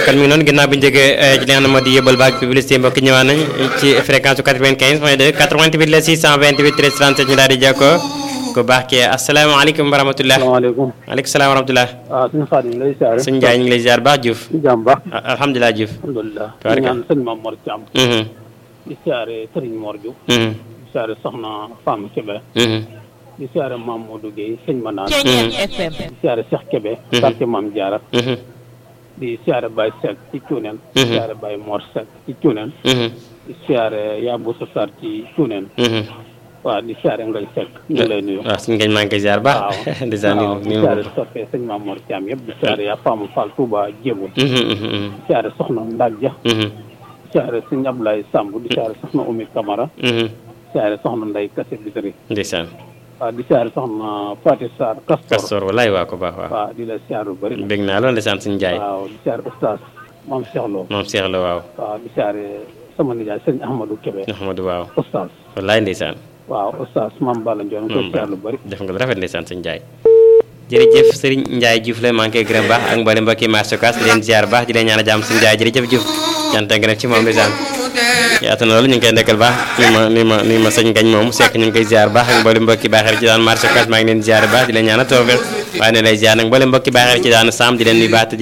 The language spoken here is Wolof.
kon mi ngi noonu ginnaaw bi ñu jógee ci li nga xam ne moo di yëbal baag publicité mbokk ñëwaat nañ ci fréquence 95 point 2 88 la 628 13 37 ñu daal di jokkoo ku baax kii asalaamaaleykum wa rahmatulah. salaamaaleykum. maaleykum salaam wa rahmatulah. waaw suñu xaadim lay siyaare. sëñ Ndiaye ñu ngi lay ziar baax Diouf. di jàmm baax. alhamdulilah Diouf. alhamdulilah. Tabaraka. di ñaan sëñ Mame Mor Thiam. Mhm, di siyaare Serigne Mor Diouf. mhm, di siyaare Soxna Fama Kébé. mhm, di siyaare Mame Modou Gueye sëñ Manaan. Ceeñeen FM. di siyaare Cheikh Kébé. Mhm. quartier Mame Diarra. mhm, di siyaare Baye Seck ci Cuuneen. Mhm. di siyaare Baye Mor Seck ci Cuuneen. mhm, di siyaare Yabou Sarr ci Cuuneen. mhm. waaw di siyaare Ngay Seck ñu ngi lay nuyu. waaw suñu ngeen maa ngi koy ziar waaw baax. dèjà nii waaw di nii siyaare soppee sëñ Mame Mor Thiam yëpp di siyaare yaa Fama Fall Touba Djébou. mhm, mhm, mhm, di siyaare Soxna Ndag Dia. mhm, di siyaare sëñ Ablaye Samb di siyaare Soxna Oumy Camara. mhm. siyaare soxna Ndeye Kassé Bitari ndeysaan waaw di siyaare soxna Fatou Sarr Castor Kastor walaay waa ko baax waaw. waaw di la siyaare bu bëri nag bég naa loolu ndeysaan suñu Ndiaye. waaw di siyaare oustaz Mame Cheikh Lo moom Cheikh la waaw. waaw di siyaare sama nijaay sëñ Ahmadou Kébé Ahmadou waaw. oustaz walaay ndeysaan. waaw oustaz Mame Balla Ndione nga koy siyaare lu bëri def nga lu rafet ndeysaan sëñ Ndiaye. jërëjëf Serigne Ndiaye Diouf la maa ngi koy gërëm baax ak mboolem mbokki marché Ocass di leen ziar baax di leen ñaan a jàmm sëñ Ndiaye jërëjëf Diouf cant ak ngërëm ci moom ndeysaan yaatu na loolu ñu ngi koy nekkal baax ni ma ni ma ni ma sëñ gañ moom sekk ñu ngi koy ziar baax ak mboolem mbokki baaxeer ci daan marché Ocass maa ngi leen ziar baax di leen ñaan a toofe waaye ne lay ziar nag mboolem mbokki baaxeer ci daan saam di leen nuyu baax